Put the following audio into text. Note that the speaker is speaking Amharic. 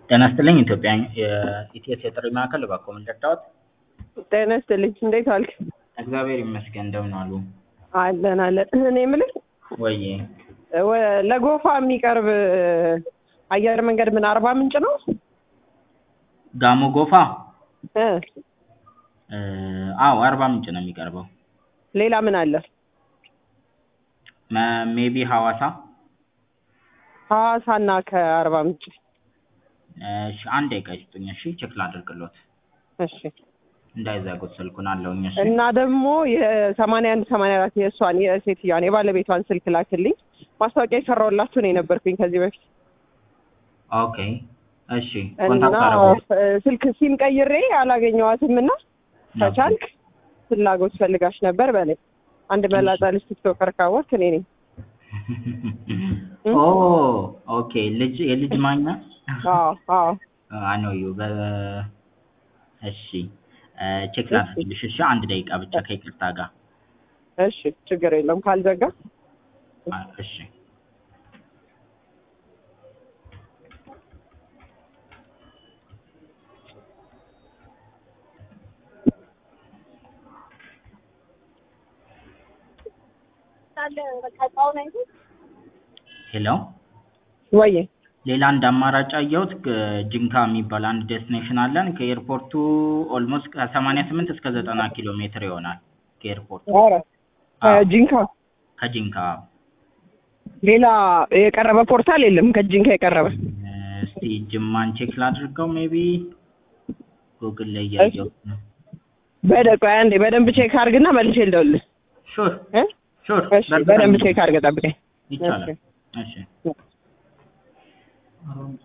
ጤና ይስጥልኝ ኢትዮጵያ የኢቲኤስ የጥሪ ማዕከል እባክዎ ምን ልርዳዎት? ጤና ይስጥልኝ እንዴት ዋልክ? እግዚአብሔር ይመስገን እንደምን ዋሉ? አለን አለን። እኔ የምልህ ወዬ ወ- ለጎፋ የሚቀርብ አየር መንገድ ምን አርባ ምንጭ ነው? ጋሞ ጎፋ እ እ አዎ አርባ ምንጭ ነው የሚቀርበው። ሌላ ምን አለ? ሜቢ ሐዋሳ ሐዋሳና ከአርባ ምንጭ እሺ አንድ ደቂቃ ይስጡኝ እሺ ቼክ ላድርግሎት እሺ። እንዳይዘጉት ስልኩን አለውኝ እሺ እና ደግሞ የሰማንያ አንድ ሰማንያ አራት የእሷን የሴትዮዋን የባለቤቷን ስልክ ላክልኝ። ማስታወቂያ የሰራሁላችሁ ነው የነበርኩኝ ከዚህ በፊት ኦኬ እሺ እና ኮንታክት አደረጉ እ፣ ስልክ ሲም ቀይሬ አላገኘዋትም እና ከቻልክ ፍላጎት ፈልጋሽ ነበር በለኝ። አንድ መላጣ ልጅ ቲክቶከር ካወቅክ እኔ ነኝ። ኦ ኦኬ ልጅ የልጅ ማኛ አዎ አዎ አኖ ዩ በ እሺ ቼክ ላድርግልሽ እሺ አንድ ደቂቃ ብቻ ከይቅርታ ጋር እሺ ችግር የለም ካልዘጋ አ፣ እሺ ሄሎ ወይ ሌላ አንድ አማራጭ አየሁት ግ- ጂንካ የሚባል አንድ ዴስቲኔሽን አለን ከኤርፖርቱ ኦልሞስት ከሰማንያ ስምንት እስከ ዘጠና ኪሎ ሜትር ይሆናል ከኤርፖርቱ ኧረ ጂንካ ከጂንካ ሌላ የቀረበ ፖርታል የለም ከጂንካ የቀረበ እስቲ ጅማን ቼክ ላድርገው ሜቢ ጉግል ላይ እያየሁት ነው በደ ቆይ አንዴ በደንብ ቼክ አድርግና መልሼ ልደውልልህ ሹር እ? ሹር እሺ በደንብ ቼክ አድርገህ ጠብቀኝ ይቻላል እሺ